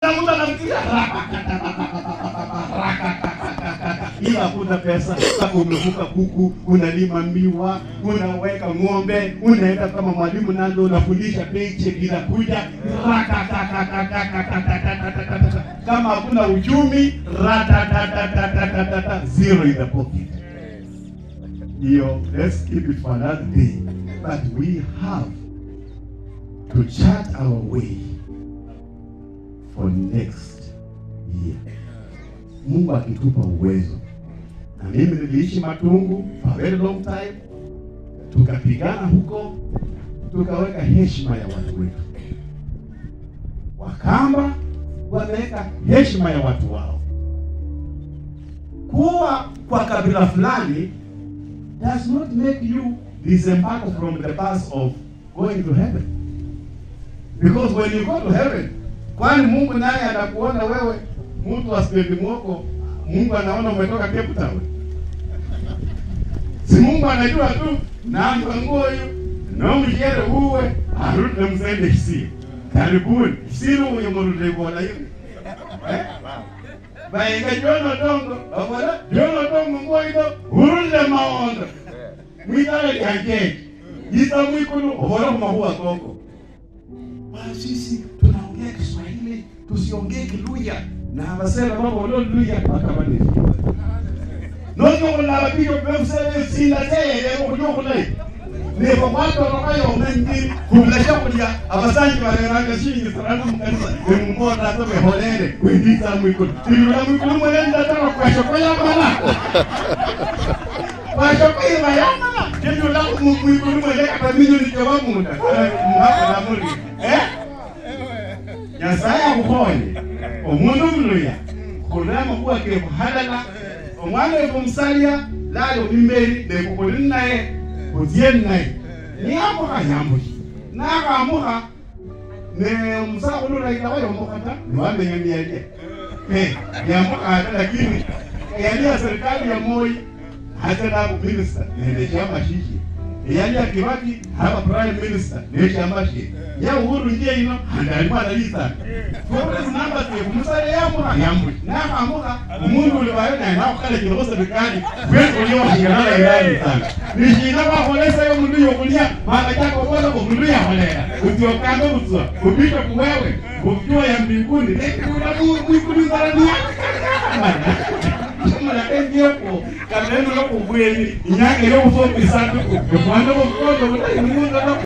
na mtu anafikiria ila hakuna pesa sasa umevuka kuku unalima miwa unaweka ng'ombe unaenda kama mwalimu nando unafundisha paycheck inakuja Rakakakakakakakakakakakaka. kama hakuna uchumi ratatatatatatatata zero in the pocket hiyo let's keep it for another day but we have to chart our way for next year mungu akitupa uwezo na mimi niliishi matungu for a very long time tukapigana huko tukaweka heshima ya watu wetu wakamba wameweka heshima ya watu wao kuwa kwa kabila fulani does not make you disembark from the bus of going to heaven because when you go to heaven kwani mungu naye anakuona wewe mtu wa stendi mwoko mungu anaona umetoka cape town si mungu anajua tu namba ngoyo nomshere uwe arudi nemsende kisio karibuni sino uyo murulevola yo vainga jono dongo ovola jono dongo ngoido urule maondo mwitale lyanjeji jisa mwikulu ovola kumahuwa koko Bwana sisi tunaongea Kiswahili, tusiongee Kiluya na abasera babo lo Luya bakabane. Nonyo kuna babiyo bemsele sinda tele okuyo kulai. Ne ko kwato no kayo mengi kumlasha kulya abasanyi bareranga shingi sarana mukanisa ne mumora to be holere kwindisa mwiko. Tilula mwiko mwenda tara kwa shokoya bana. Kwa shokoya bana. Tilula mwiko mwenda kata minyo ni kwa munda. Mwaka na muri. Eh? nyasaye akukhonye omundu omuluya khurema khuwake khuhalala omwana wefu omusalya lali omimeli nekukuli naye khutsye naye niyamukha yambushi nakhamukha ne omusakhulu ulaila wayomukha ta niwamenya niyalya yamukha ata lakini yalya serikali ya moi hata nabu minista nende shamba shishi eyalya kibaki haba prime minister neshamba shi ya uhuru njia ino handalikuwa analisa forest number twe musale yamuha yambu nakamuha umundu uli wayo naye nakukhala kilo serikali kwetu uliyo washinganala irani sana nishina wakholesa yo mundu yokulya mala chako bola ko mundu yakholela utiokambe butswa kupita kuwewe kujua ya mbinguni ekula mwikulu zara ni mala engiyepo kaneno lokubweni inyanga yokusombisanduku ekwanda bokukondo kuti imundu